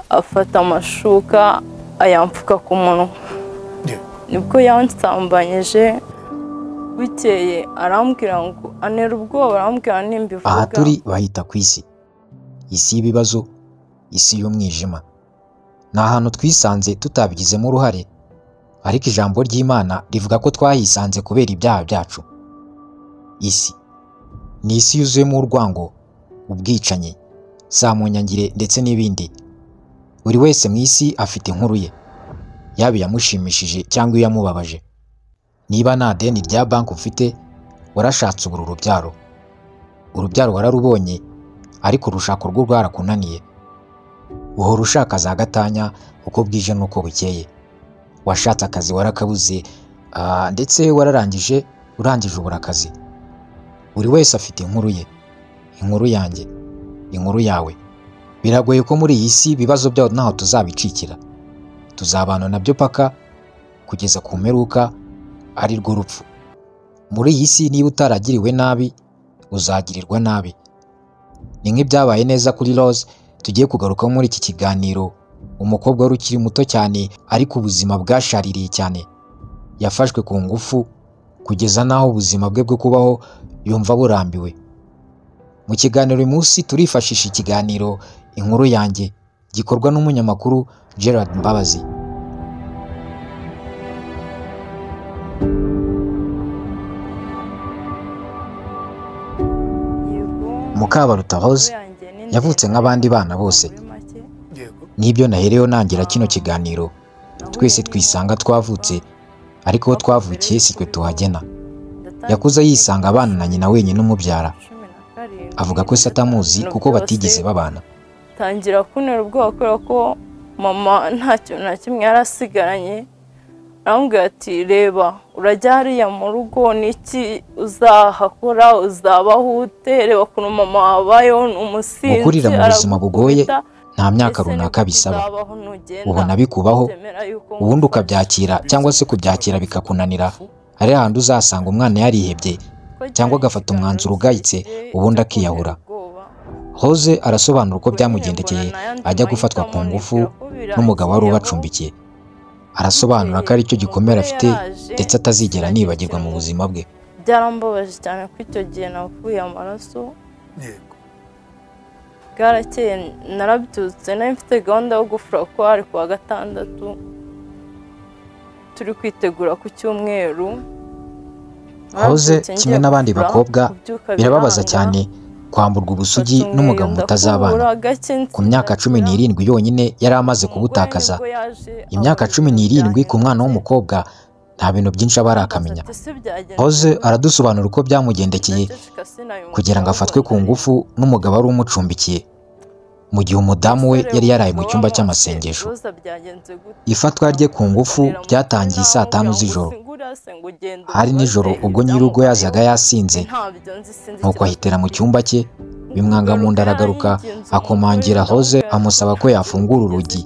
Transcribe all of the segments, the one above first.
afata amashuka ayampfuka ku munwa nibwo yansambanyije bukeye arambwira ngo anera ubwoba arambwira nimba aha turi bahita ku isi isi y'ibibazo isi y'umwijima ni ahantu twisanze tutabigizemo uruhare ariko ijambo ry'imana rivuga ko twahisanze kubera ibyaha byacu isi ni isi yuzuyemo urwango ubwicanyi zamunyangire ndetse n'ibindi buri wese mu isi afite inkuru ye yaba iyamushimishije cyangwa iyamubabaje niba nta deni rya banki ufite warashatse ubura urubyaro urubyaro wararubonye ariko urushako rwo rwarakunaniye uhora ushaka za gatanya uko bwije n'uko bukeye washatse akazi warakabuze ah, ndetse wararangije urangije ubura akazi buri wese afite inkuru ye inkuru yanjye inkuru yawe biragoye ko muri iyi si ibibazo byaho ntaho tuzabicikira tuzabana nabyo paka kugeza ku mperuka ari rwo rupfu muri iyi si niba utaragiriwe nabi uzagirirwa nabi ni nk'ibyabaye neza kuri rose tugiye kugarukaho muri iki kiganiro umukobwa wari ukiri muto cyane ariko ubuzima bwashaririye cyane yafashwe ku ngufu kugeza n'aho ubuzima bwe bwo kubaho yumva burambiwe mu kiganiro uyu munsi turifashisha ikiganiro inkuru yanjye gikorwa n'umunyamakuru gerard mbabazi mukabaruta rose yavutse nk'abandi bana bose. n'ibyo nahereyeho nangira kino kiganiro twese twisanga twavutse ariko aho twavukiye si twe tuhagena yakuze yisanga abana na nyina wenyine umubyara avuga ko se atamuzi kuko batigeze babana tangira kuntera ubwoba kubera ko mama ntacyo na kimwe yari asigaranye arambwira ati reba urajya hariya mu rugo niki uzahakora uzabaho ute reba ukuntu mama wabayeho ni umusinzi Gukurira mu buzima bugoye, aragukubita, nta myaka ese runaka niko bisaba uzabaho nugenda. ubona bikubaho Temera yuko ubundi ngukunze. ukabyakira cyangwa se kubyakira bikakunanira hari ahandi uzasanga umwana yarihebye cyangwa agafata umwanzuro ugayitse, ubundi akiyahura. hoze arasobanura uko byamugendekeye ajya gufatwa ku ngufu n'umugabo wari ubacumbikiye arasobanura ko ari cyo gikomere afite ndetse atazigera anibagirwa mu buzima bwe byarambabaje cyane ko icyo gihe navuye amaraso bwarakeye narabyutse nari mfite gahunda yo gufura ko hari ku wa gatandatu turi kwitegura ku cyumweru hoze Narabyutse kimwe ngiye n'abandi gufura, bakobwa kubyuka birababaza biranga. cyane kwamburwa ubusugi Mfata umweyo, n'umugabo mutazabana ndakubura gake ku myaka cumi nsinzira. n'irindwi yonyine yari amaze Umugore kubutakaza nibwo yaje imyaka abura cumi ibintu n'irindwi ku byangiritse. mwana w'umukobwa nta bintu byinshi aba arakamenya Ati, "Si byagenze hoze gute?" aradusobanura uko byamugendekeye Naceceka sinayumva kugira ngo afatwe ku ngufu n'umugabo wari umucumbikiye mu gihe umudamu we yari yaraye mu cyumba cy'amasengesho ifatwa rye ku ngufu ryatangiye saa tanu z'ijoro hari nijoro ubwo nyirugo yazaga yasinze nuko ahitera mu cyumba cye bimwanga mu nda aragaruka akomangira hoze amusaba ko yafungura urugi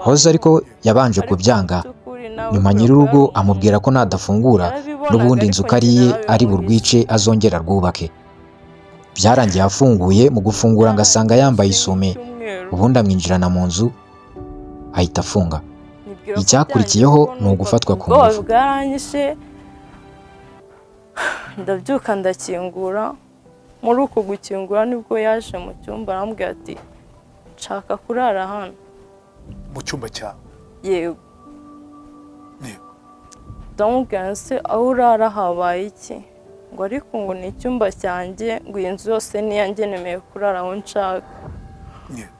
hoze ariko yabanje kubyanga nyuma nyir'urugo amubwira ko nadafungura n'ubundi inzu ko ari ye ari burwice azongera rwubake byarangiye afunguye mu gufungura ngo asanga yambaye isume ubundi amwinjirana mu nzu ahita afunga Icyakurikiyeho ni ugufatwa ku ngufu. bwaranyishe ndabyuka ndakingura muri uko gukingura nibwo yaje mu cyumba arambwira ati nshaka kurara hano mu cyumba cyawe yego yego ndamubwira se aho urara habaye iki ngo ariko ngo ni icyumba cyanjye ngo iyi nzu yose niyange nemeye kurara aho nshaka yego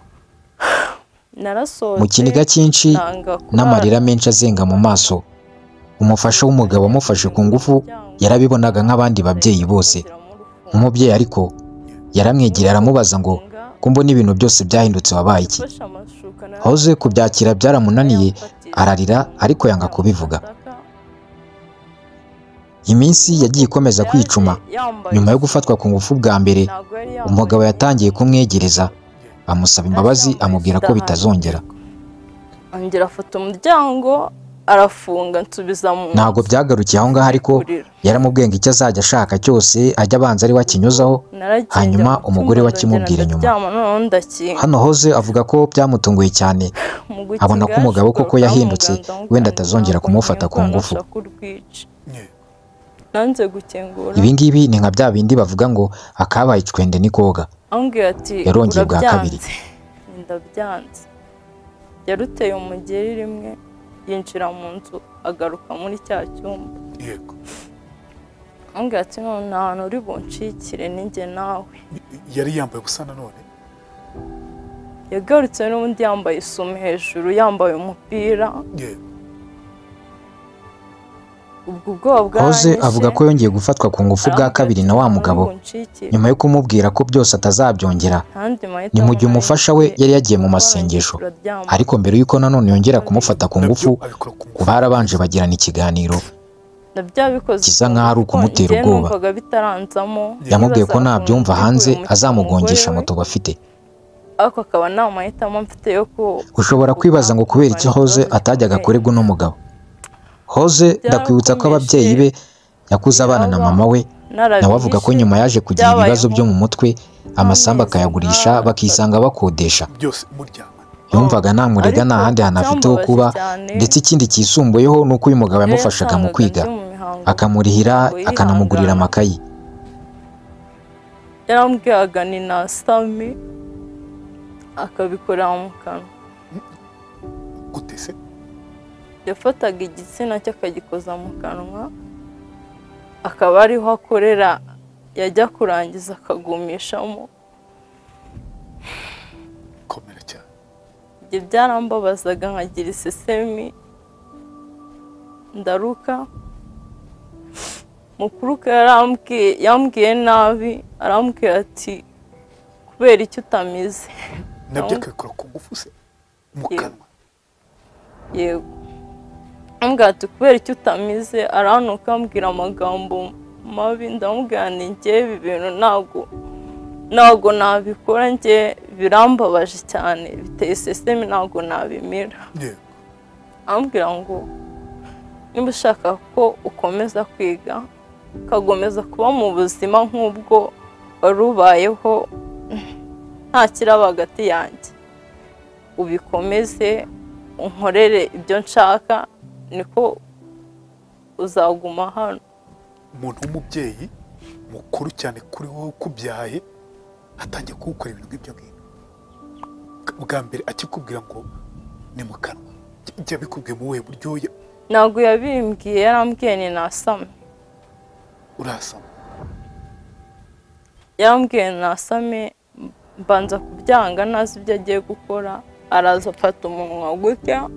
narasohotse mu kiniga cyinshi nsanga kurara n'amarira menshi azenga mu maso umufasha w'umugabo wamufashe ku ngufu yarabibonaga nk'abandi babyeyi bose umubyeyi ariko yaramwegera aramubaza ngo ko mbona ibintu byose byahindutse wabaye iki hoze kubyakira byaramunaniye ararira ariko yanga kubivuga iminsi yagiye ikomeza kwicuma nyuma yo gufatwa ku ngufu bwa mbere umugabo yatangiye kumwegereza amusaba imbabazi amubwira ko bitazongera yongera afata umuryango arafunga nsubiza mu ntabwo byagarukiye aho ngaho ariko Kurira. yaramubwiye ngo icyo azajya ashaka cyose ajya abanza ari we akinyuzaho Naragiye hanyuma njya mu umugore we cyumba akimubwira ndagenda ndaryama, inyuma. noneho ndakinga hano hoze avuga ko byamutunguye cyane Mu gukinga abona ko umugabo yashyize koko yahindutse, uruganda mu wenda kanwa, atazongera ntabwo kumufata ku nibona ngufu. ashaka urwica. nye nanze gukingura ibi ngibi ni nka bya bindi bavuga ngo akabaye icwende ni koga ambwira ati Yarongeye bwa "Urabyanze." kabiri. ndabyanze yaruteye umugeri rimwe yinjira mu nzu agaruka muri cya cyumba yego ambwira ati none nta hantu uri bunshikire ninjye nawe Y- yari yambaye ubusa nanone yagarutse n'ubundi yambaye isume hejuru yambaye umupira nye ubwo ubwoba hoze bwaranyishe, avuga ko yongeye gufatwa ku ngufu bwa arambwira kabiri ati, na wa "Nta hantu uri mugabo bunshikire." nyuma yo kumubwira ko byose atazabyongera Ntandi mahitamo ni mu gihe nari umufasha we mfite, yari yagiye mu kuko masengesho turaryamana. ariko mbere y'uko nanone yongera kumufata ku ngufu nabyo abikora ku ngufu barabanje bagirana ikiganiro na byabikoze Gisa nk'aho ari ukumutera njyewe ubwoba. numvaga bitaranzamo yamubwiye ko nibaza nabyumva ukuntu hanze biteguye azamugongesha umugore we, moto bafite ariko akaba nta mahitamo mfite yo ku ushobora kwibaza ngo kubera icyo hoze atajyaga kurebwa n'umugabo hoze ndakwibutsa ko ababyeyi be yakuze abana na mama we nawe avuga ko nyuma yaje kugira ibibazo byo mu mutwe amasambu akayagurisha bakisanga bakodesha byose muryamana yumvaga namurega nta handi hantu afite ho kuba ndetse ikindi cyisumbuyeho ni uko uyu mugabo yamufashaga mu kwiga akamurihira akanamugurira amakayi yarambwiraga ni na sami akabikorera mu kanwa gutese yafataga igitsina cye akagikoza mu kanwa akaba ariho akorera yajya kurangiza akagumishamo komera cyane ibyo byarambabazaga nkagira isesemi ndaruka mukuruka yarambwiye yambwiye nabi arambwira ati kubera icyo utamize nabyo Nawe- akabikora ku ngufu se mu Yego. kanwa yego ambwira ati kubera icyo utamize aranuka ambwira amagambo mabi ndamubwira nti njyewe ibi bintu ntabwo ntabwo nabikora njye birambabaje cyane biteye isesemi ntabwo nabimira nye ambwira ngo niba ushaka ko ukomeza kwiga ukakomeza kuba mu buzima nk'ubwo wari ubayeho nta kiraba hagati yanjye ubikomeze unkorere ibyo nshaka niko uzaguma hano umuntu w'umubyeyi mukuru cyane kuri wowe ukubyaye atangiye kuwukora ibintu nk'ibyo ngibyo bwa mbere akikubwira ngo ni mu kanwa jya bikubwiye mu buhe buryo ntabwo yabimbwiye yarambwiye ni nasame urasama yarambwiye nasame mbanza kubyanga ntazi ibyo agiye gukora araza afata umunwa gutya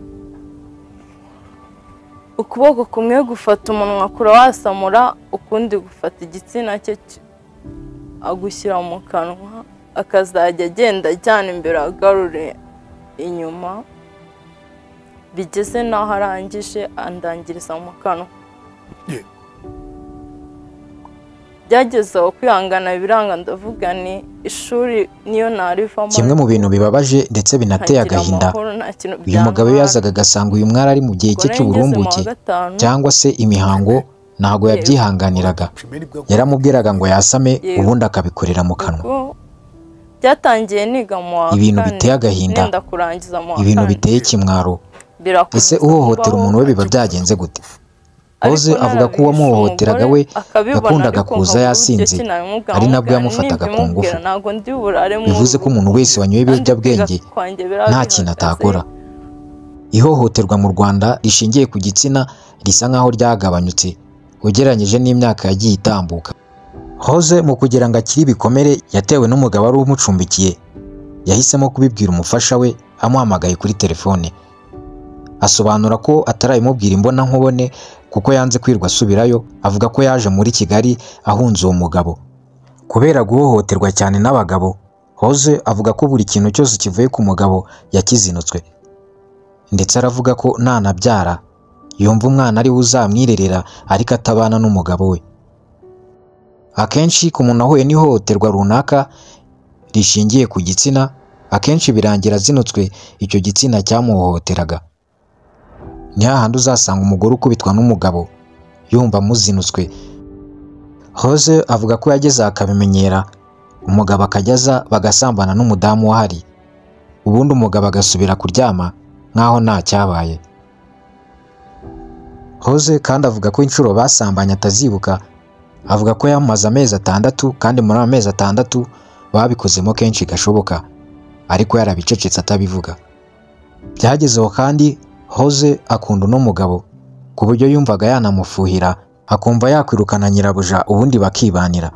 ukuboko kumwe gufata umunwa kurawasamura ukundi gufata igitsina cye ki- agushyira mu kanwa akazajya agenda ajyana imbere agarure inyuma bigeze n'aho arangije andangiriza mu kanwa ye byageze aho kwihangana biranga ndavuga ni ishuri niyo narivamo kimwe mu bintu bibabaje ndetse binateye nkagira agahinda amahoro, nta kintu uyu mugabo iyo byantwara. yazaga agasanga uyu mwari ari mu gihe cye Ubwo rero ngeze mu wa cy'uburumbuke gatanu, cyangwa se imihango ntabwo yabyihanganiraga primeri bwa yaramubwiraga ngo yasame ubundi akabikorera mu kanwa ubwo byatangiye niga mu wa Ibintu kane, biteye agahinda. nenda kurangiza mu wa ibintu kane. biteye ikimwaro Birakomeza ese uhohotera kubaho, umuntu we biba byagenze gute ariko Hoze avuga ko uwamuhohoteraga narabishe we umugore, yakundaga akabibona, kuza ariko yasinze, uburyo ki nabimubwira, ari nabwo amubwira, yamufataga ku nibyimubwira, ngufu. ntabwo ndi burare mu bivuze ko rugo. umuntu wese wanyoye Kandi ibiyobyabwenge kwiga kwanjye biraba nta kintu bihagaze. atakora ihohoterwa mu rwanda rishingiye ku gitsina risa nk'aho ryagabanyutse ugereranyije n'imyaka yagiye itambuka hoze mu kugira ngo akire ibikomere yatewe n'umugabo wari umucumbikiye yahisemo kubibwira umufasha we amuhamagaye kuri telefone asobanura ko atarabimubwira imbonankubone kuko yanze kwirirwa asubirayo avuga ko yaje muri kigali ahunze uwo mugabo kubera guhohoterwa cyane n'abagabo hoze avuga ko buri kintu cyose kivuye ku mugabo yakizinutswe ndetse aravuga ko ntanabyara yumva umwana ari we uzamwirerera ariko atabana n'umugabo we akenshi ku muntu ahuye n'ihohoterwa runaka rishingiye ku gitsina akenshi birangira azinutswe icyo gitsina cyamuhohoteraga ni hahandi uzasanga umugore ukubitwa n'umugabo yumva amuzinutswe Hoze avuga ko yageze akabimenyera umugabo akajya aza bagasambana n'umudamu uhari ubundi umugabo agasubira kuryama nk'aho nta cyabaye Hoze kandi avuga ko inshuro basambanye atazibuka avuga ko yamaze amezi atandatu kandi muri ayo mezi atandatu babikozemo kenshi gashoboka ariko yarabicecetse atabivuga byagezeho kandi hoze akunda uno mugabo ku buryo yumvaga yanamufuhira akumva yakwirukana nyirabuja ubundi bakibanira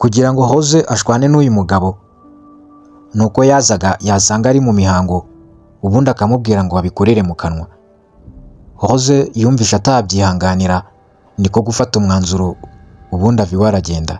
kugira ngo hoze ashwane n'uyu mugabo ni uko yazaga yasanga ari mu mihango ubundi akamubwira ngo babikorere mu kanwa hoze yumvishe atabyihanganira niko gufata umwanzuro ubundi iwe aragenda